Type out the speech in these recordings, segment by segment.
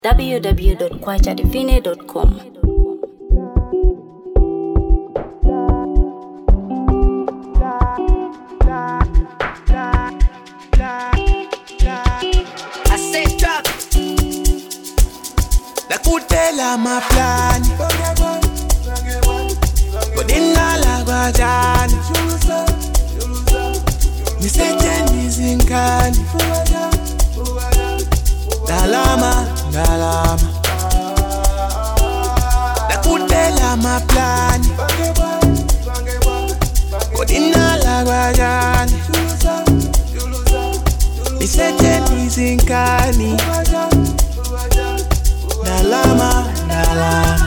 www.kwachadivine.com. I said drop. nakutela maplani kodingala kwajani nisetshenzisa inkani dalama dalama nakutela maplani kodingala kwajani nisetshenzisa inkani dalama dalama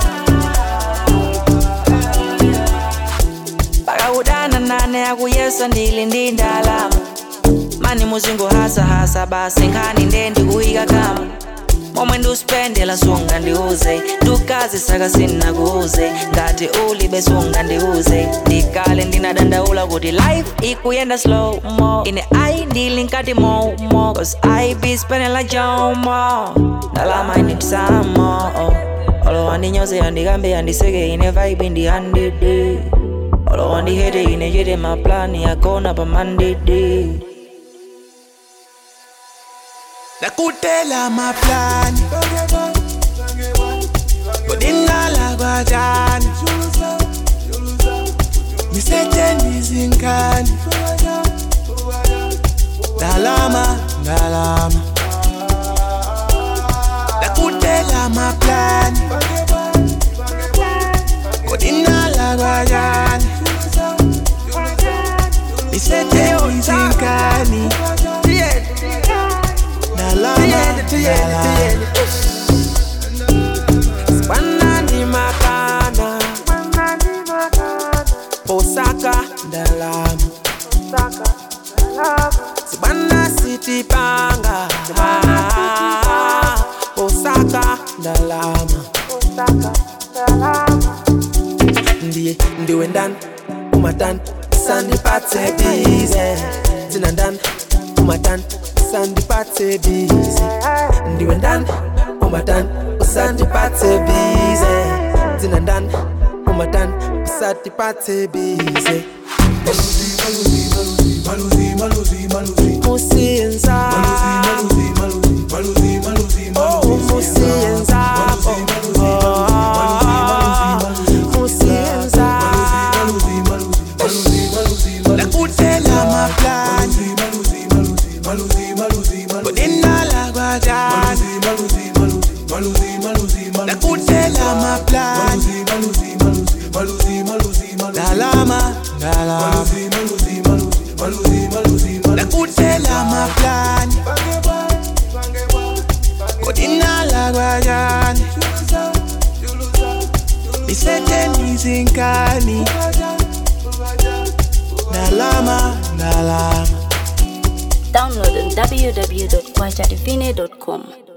pakakudana nane akuyesa ndili ndi ndalama mani muzingo hasa hasa basi nkhani nde ndikuyika kama momwe ndiusipendela sunga ndiuze ndukazi saka sinakuuze ngati ulibe sunga ndiuze ndikale ndinadandaula kuti life ikuyenda slow mo ine ayi ndili nkati mo mo cause i be spending like jomo ndalama initsamo olo wandinyoze yandikambe yandiseke ine vibe ndihandidi olo wandihete ine chete maplani yakona pamandidi nakutela maplani kodingala kwajani nisetshenzisa inkani dalama dalama nakutela maplani kodingala kwajani nisetshenzisa inkani dalama dalama Banani makana Osaka dalama Sibana city panga Osaka dalama ndiye ndiwe ndani umatani sandipathe bize thina ndani umatani sandipathe bize ndiwe ndani umatani usandipathe bize thina ndani umatani usandipathe bize musiyenza oh musiyenza musiyenza nakutela maplani kodinala kwajani nakutela maplani dalama dalama nakutela maplani kodinala kwajani nisetshenzisa inkani dalama dalama Download on www.kwachadivine.com.